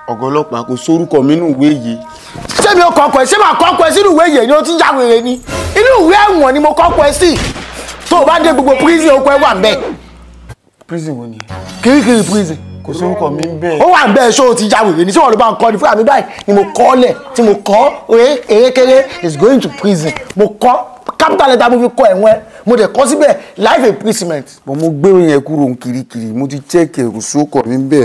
ọ̀gá ọlọ́pàá kò sórúkọ mi nínú ìwé yìí ṣé mi ò kọ́kọ́ ẹ ṣé màá kọ́kọ́ ẹ sínú ìwé yẹn ni ó ti já wèrè ni inú ìwé ẹ̀wọ̀n ni mo kọ́kọ́ ẹ sí tó o bá dé gbogbo prison okò ẹ wà ń bẹ̀ prison wo ni kirikiri prison kò sórúkọ mi ń bẹ́ẹ̀. ó wà ń bẹ́ẹ̀ ṣó o ti já wèrè ni tí wọ́n ló bá ń kọ́ ni fúnra mi báyìí ni mo kọ́ lẹ̀ tí mo kọ́ oye erékeré is going to prison mo kọ́ capital letter mo fi kọ́ ẹ̀wọ̀n ẹ mo dẹ̀ kọ́ síbẹ̀ life imprisonment. bọ́n mo gbé yẹn kúrò ń kirikiri mo ti check ẹ̀ kò sórúkọ mi ń bẹ́ẹ̀.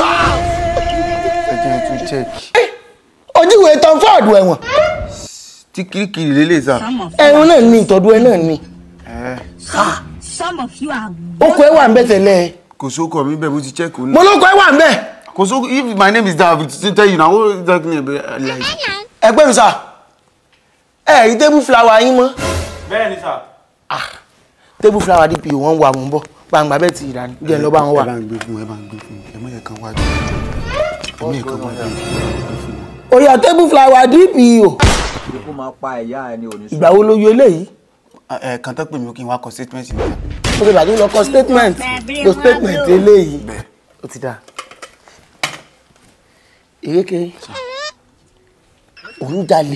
ẹ jẹ́ tún check. ojúwe tom ford ẹ̀wọ̀n tí kirikiri lélẹ̀ sà. ẹ̀wọ̀n náà ní ìtọ́jú ẹ náà ní ẹ Some of you are okò ẹ wà ń bẹ̀ tẹ́lẹ̀ kò sórúkọ mi bẹ́ẹ̀ mo ti check òun mo náà. lóko ẹ wà ń bẹ̀ kò sórúkọ if my name is David to tell you na what exactly like. ẹgbẹ́ mi sà ẹ rí table flower yín mọ́ bẹ́ẹ̀ ni sà. table flower dp wọ́n wà mọ́ bọ́ gbangba bẹ́ẹ̀ ti ìdání jẹ́ lọ́ bá wọn wà. ẹ bá ń gbé fún ẹ bá ń gbé fún ẹ mọ̀ yẹ kan wá bí ẹ mọ̀ yẹ kan wá bí. òyà table flower dp o ikú máa pa ẹ̀yà ẹni ò ní sùn. ìgbà wo ló yọ eléyìí ẹ kàn tó pè mí kí n wá kọ statement níta. ó ti bàtí lọ kọ statement lo statement eléyìí bẹ́ẹ̀ ó ti dáa èrékè òun jalè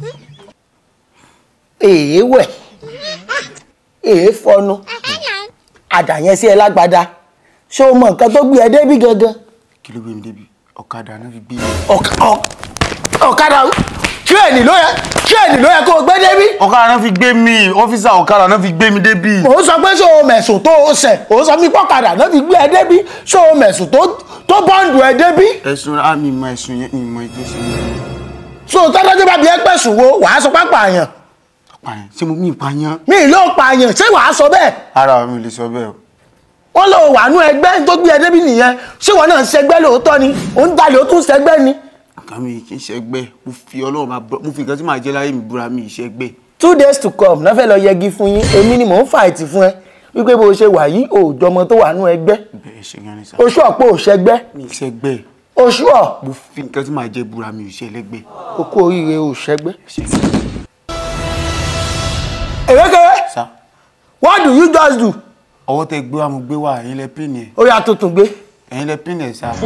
èé wẹ̀ èé fọnu àdàyẹn sí ẹ lágbádá ṣé o mọ nǹkan tó gbé ẹ débí gangan kí ló gbé mi débi ọ̀kadà náà fi gbé mi. Ọ̀ka- ọ̀- ọ̀kadà tírẹ̀nì ló yẹ tírẹ̀nì ló yẹ kó o gbé débí ọ̀kadà náà fi gbé mi ọ́fíìsà ọ̀kadà náà fi gbé mi débi. òun sọ pé ṣé o mẹ̀sùn tó o ṣẹ̀ òun sọ mí pọ́kadà náà fi gbé ẹ débí ṣé o mẹ̀sùn tó tó bọ́ǹdù ẹ débí ẹ̀sùn àmì ìmọ̀ ẹ̀sùn yẹn ìmọ̀ ètò ìṣẹ̀lẹ̀ so tọ́jọ́ bá bí ẹ pẹ̀sùn wo wàá sọ pápá àyàn pààyàn ṣé mo mí ìpààyàn. mi ì ló pààyàn ṣé wàá sọ bẹ́ẹ̀ ara mi ò lè sọ bẹ́ẹ̀ o. wọ́n lọ wà nú ẹgbẹ́ tó gbé ẹ débí nìyẹn ṣé wọn náà ń ṣẹgbẹ́ lóòótọ́ ni òun jalè ó tún ṣẹgbẹ́ ni nǹkan mi kì í ṣẹgbẹ́ mo fi ọlọ́run máa bọ́ mo fi nǹkan tí màá jẹ́ láyé mi búra mi ìṣẹ́gbẹ́. two days to come náà fẹ́ lọ yẹgi fún yín èmi ni mò ń fàìtì fún ẹ wípé bó o ṣe wà yìí òòjọ́ ọmọ tó wà nú ẹgbẹ́ bẹ́ẹ̀ ṣe gan ni sá. oṣù ọ̀pọ̀ òṣẹgbẹ́ mi ìṣẹ́gbẹ́ oṣù ọ̀ mo fi nǹkan tí màá jẹ́ búra mi ìṣẹ́lẹ́gbẹ́. okú oríire òṣẹgbẹ́. èrékèrè sá what do you just do ọwọ́ tẹ gbé wa mo gbé wa ẹ̀yin lẹ pín ẹ̀ ó yà tuntun gbé ẹ̀yin lẹ pín ẹ̀ sá.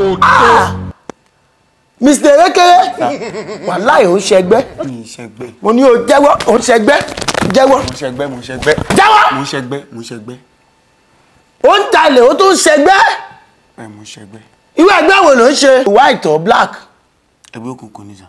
mr èrékèrè wàláì ò ń ṣẹgbẹ́ mi ìṣẹ́gbẹ́ mo ní o jẹ́wọ́ ò ń ṣẹgbẹ́ jẹ́wọ́ mo ṣẹgbẹ́ mo ṣẹgbẹ́ jẹ́wọ́ mo ṣẹgbẹ́ mo ṣẹgbẹ́ ó ń jalè ó tún ń ṣẹgbẹ́ ẹ̀ mo ṣẹgbẹ́ irú ẹgbẹ́ wo ló ń ṣe white or black ẹgbẹ́ òkùnkùn ni sá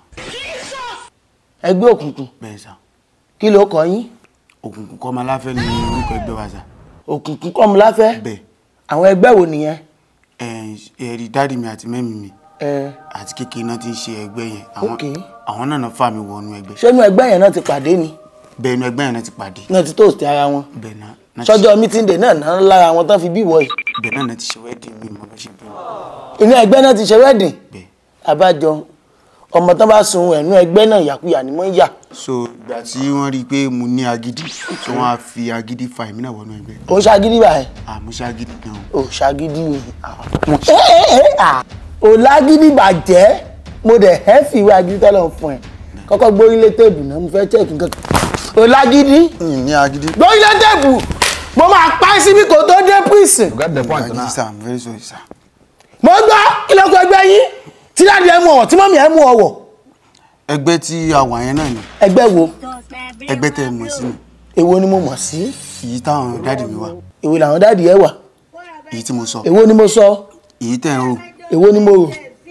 ẹgbẹ́ òkùnkùn bẹ́ẹ̀ sá kí ló kọ yín òkùnkùn kọ́ máa láfẹ́ ní orúkọ ẹgbẹ́ wa sá òkùnkùn kọ́mùláfẹ́ bẹ́ẹ̀ àwọn ẹgbẹ́ wo nìyẹn ẹ̀ ẹ̀rí dáàdì mi àti mẹ́mì mi ẹ àti kékeré náà ti ń ṣe ẹgbẹ́ yẹn àwọn Ok. àwọn náà náà fà mí wọnú ẹgbẹ́ ṣé inú ẹgbẹ́ yẹn náà ti pàdé ni bẹ́ẹ̀ inú ẹgbẹ́ yẹn náà ti pàdé náà ti toast ara wọn bẹ́ẹ̀ náà náà ti sọ́jọ́ meeting day náà náà lára wọn tán fi bí wọ̀ yìí bẹ́ẹ̀ náà náà ti ṣe wedding mi mọ́ bá ṣe bí wọn. inú ẹgbẹ́ náà ti ṣe wedding bẹ́ẹ̀ abájọ ọmọ tán bá sun ẹ̀nú ẹgbẹ́ náà yàkuyà ni wọ́n ń yà so ìgbà tí wọ́n rí i pé mo ní agídí so wọ́n á fi agídí fa èmi náà wọnú ẹgbẹ́ ó ń ṣagídí báyìí àmọ́ ṣe agídí gan o ó ṣagídí ni ẹ ẹ ẹ à ò lágídí bàjẹ́ mo dẹ̀ ẹ́ fi ìwé agídí tọ́lọ̀ fún ẹ kọ́kọ́ gbórílé tèbù náà mo fẹ́ check nǹkan ò lágídí mi ní agídí. gbórílé tèbù mo máa pa ẹ́ síbi kò tó dé prison you get the point agídí now. sir i'm very sorry sir. mo gbọ́ kí ló kọ ẹgbẹ́ yín tí dáàdi ẹ mú ọ̀wọ̀ tí mọ́mí ẹ mú ọ̀wọ̀ ẹgbẹ́ tí a wà yẹn náà ni ẹgbẹ́ wo ẹgbẹ́ tẹ́ ẹ mọ̀ sí ni èwo ni mo mọ̀ sí èyí táwọn dáàdì mi wà èwo làwọn dáàdi ẹ wà èyí tí mo sọ èwo ni mo sọ èyí tẹ́ ẹ ń rò èwo ni mo rò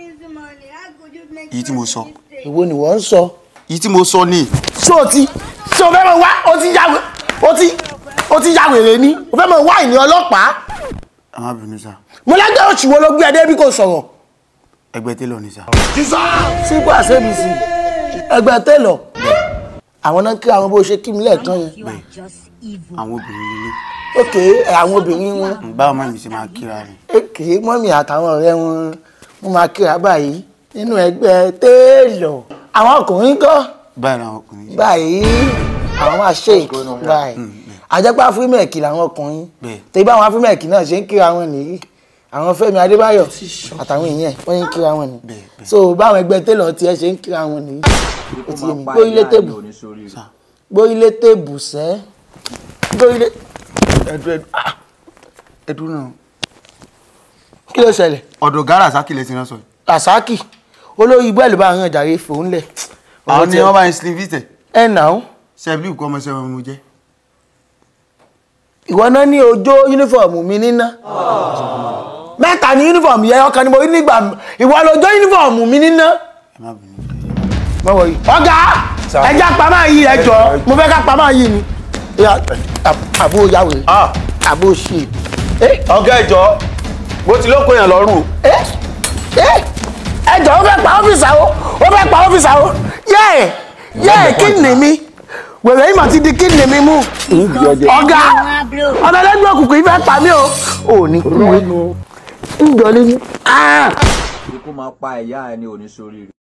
èyí tí mo sọ èwo ni wọ́n ń sọ. èyí tí mo sọ ni ṣé o ti ṣé o fẹ́ mọ wá o ti ya o ti o ti ya wèrè ni o fẹ́ mọ wá ìní ọlọ́pàá ẹ má bínú sá mo lẹ́gbẹ́ oṣù wo ló gbé ẹdẹ bí kò sọ̀rọ̀ ẹgbẹ́ télọ̀ ni sá sípò àṣẹ́bìsì ẹgbẹ́ tẹ́lọ̀ àwọn náà kí àwọn bó ṣe kí mi lẹ́ẹ̀kan yẹn You are just evil. àwọn obìnrin lílé òkè àwọn obìnrin wọn báwo má mi ṣe máa kíra rẹ̀ òkè mọ́mì àtàwọn ọ̀rẹ́ wọn wọ́n máa kíra báyìí nínú ẹgbẹ́ tẹ́lọ̀ àwọn ọkùnrin kọ́ báyìí làwọn ọkùnrin ṣe báyìí àwọn máa ṣe ìkí báyìí àjẹpá fírímẹ̀kì làwọn ọkùnrin Bẹ́ẹ̀. tẹ́bí àwọn fírímẹ̀kì náà ṣe ń kíra wọn nìyí àwọn Fẹ́mi Adébáyọ̀ àtàwọn èèyàn wọ́n ń kíra wọn nìyí Bẹ́ẹ̀, bẹ́ẹ̀. so báwọn ẹgbẹ́ tẹ́lọ̀ tiẹ̀ ṣe ń kíra wọn nìyí ó ti yé mi gbórílé tèbù gbórílé tèbù sẹ́ gbórílé ẹdú ẹdú ah ẹdú náà kí ló ṣẹlẹ̀ ọ̀dọ̀ gárà sákìlẹ̀ ti rán sọ yìí. Rasaki olórí ibú ẹ̀ ló bá hàn jàre fòun lẹ̀ àwọn ni wọ́n bá ń slim fit ẹ̀ nà ó ṣẹ́bílì kọ́ ọmọ sẹ́wọ̀n mo jẹ́ ìwọ náà ní ojó yúnífọ̀mù mi níná mẹ́ta ní yúnífọ̀mù yẹn ọkàn ni mo rí nígbà ìwọ lójó yúnífọ̀mù mi níná ẹ má bínú mọ́wọ́ yìí ọ̀gá ẹja pamọ́ yìí ẹjọ́ mo fẹ́ ká pamọ́ yìí ni Ya, àb- àbó yàwé àbó ṣe ọ̀gá ẹ̀jọ́ bó ti lóko yàn lọ́rùn ẹjọ́ ó fẹ́ pa ọ́fíìsì àwọ̀ ó fẹ́ pa ọ́fíìsì àwọ̀ yẹ́ẹ̀ yẹ́ẹ̀ kí ni mi wèrè yìí mà ti di kí ni mi mú ọ̀gá ọ̀nà ẹlẹ́gbẹ́ òkùnkùn yìí fẹ́ pa mí o ò ní kú ń jọ lé ní. ikú máa pa ẹ̀yà ẹ ní oníṣòrí rẹ̀.